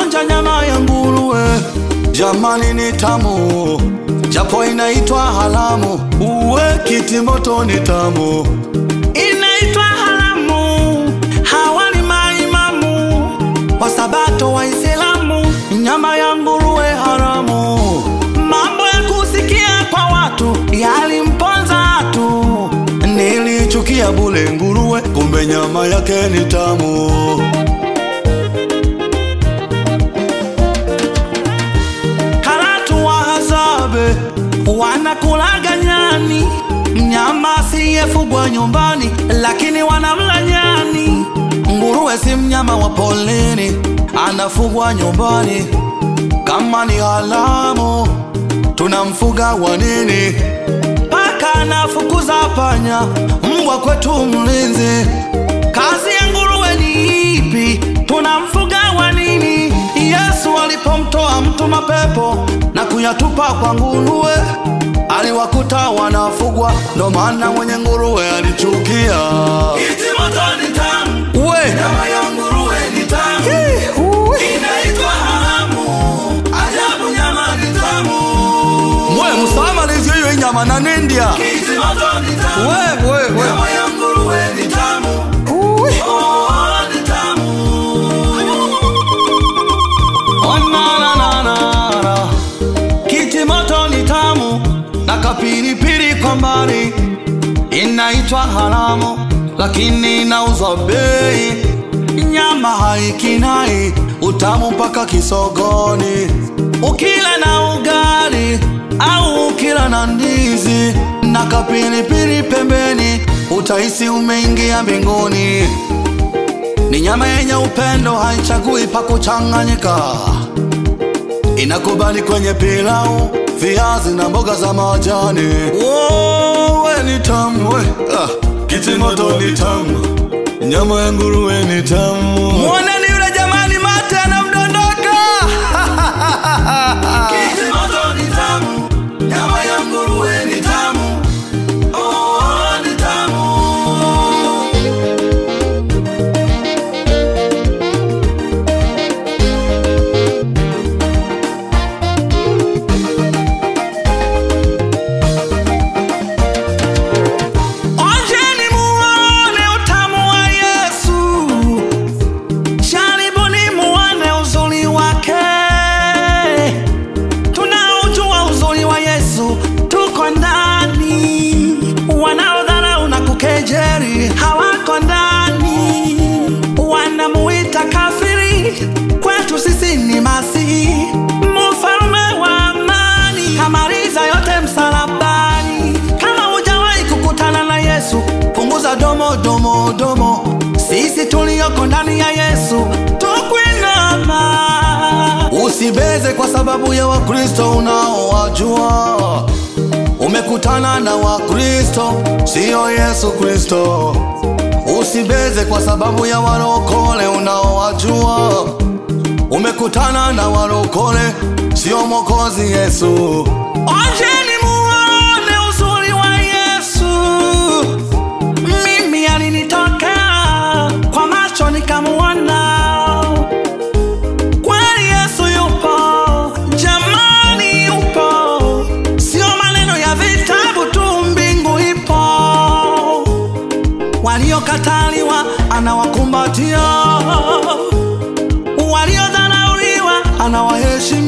kuonja nyama ya nguruwe, jamani ni tamu, japo inaitwa haramu. Uwe kitimoto ni tamu, inaitwa haramu. Hawa ni maimamu wasabato Waislamu, nyama ya nguruwe haramu. Mambo ya kusikia kwa watu yalimponza tu, nilichukia bule nguruwe, kumbe nyama yake ni tamu. Karatu wa Hazabe wanakulaga nyani, mnyama asiyefugwa nyumbani, lakini wanamla nyani. Nguruwe si mnyama wa polini, anafugwa nyumbani. Kama ni haramu, tunamfuga wa nini? Paka anafukuza panya, mbwa kwetu mlinzi. Kazi ya nguruwe ni ipi? Tunamfuga wa nini? Yesu alipomtoa mtu mapepo na kuyatupa kwa nguruwe, aliwakuta wanafugwa, ndo maana mwenye nguruwe alichukia. Kitimoto ni tamu, We nyama ya nguruwe ni tamu, inaitwa haramu. Ajabu, nyama ni tamu. we msamalizi hiyo inyama na nindia Kitimoto ni tamu, we we we nyama ya nguruwe ni tamu. Oh, ni tamu. Onananana. Kiti moto ni tamu na kapilipili kwa mbali, inaitwa haramu lakini inauzwa bei. Nyama haikinai, utamu mpaka kisogoni, ukila na ugali au ukila na ndizi na kapilipili pembeni, utahisi umeingia mbinguni. Ni nyama yenye upendo, haichagui pa kuchanganyika, inakubali kwenye pilau, viazi na mboga za majani. Oh, we ni tamu we. Ah, kitimoto ni tamu, nyama ya nguruwe ni tamu. Mwoneni yule jamani, mate anamdondoka. Kitimoto ni tamu, nyama ya nguruwe ni tamu. Oh, ni tamu. Onjeni muone utamu wa Yesu, jaribuni muone uzuri wake. Tunaujua uzuri wa Yesu, tuko ndani. Wanaodharau na kukejeri hawako ndani, wanamuita kafiri, kwetu sisi ni Masihi, mfalme wa amani, kamaliza yote msalabani. Kama hujawahi kukutana na Yesu, punguza domo domo domo. Sisi tulioko ndani ya Yesu tukwinama. Usibeze kwa sababu ya Wakristo unaowajua. Umekutana na Wakristo, siyo Yesu Kristo. Usibeze kwa sababu ya warokole unaowajua. Umekutana na warokole, sio Mwokozi Yesu. Onjeni muone uzuri wa Yesu. Mimi alinitokea kwa macho nikamuona, kweli Yesu yupo, jamani yupo, sio maneno ya vitabu tu, mbingu ipo. Waliokataliwa anawakumbatia, waliodharauliwa anawaheshimu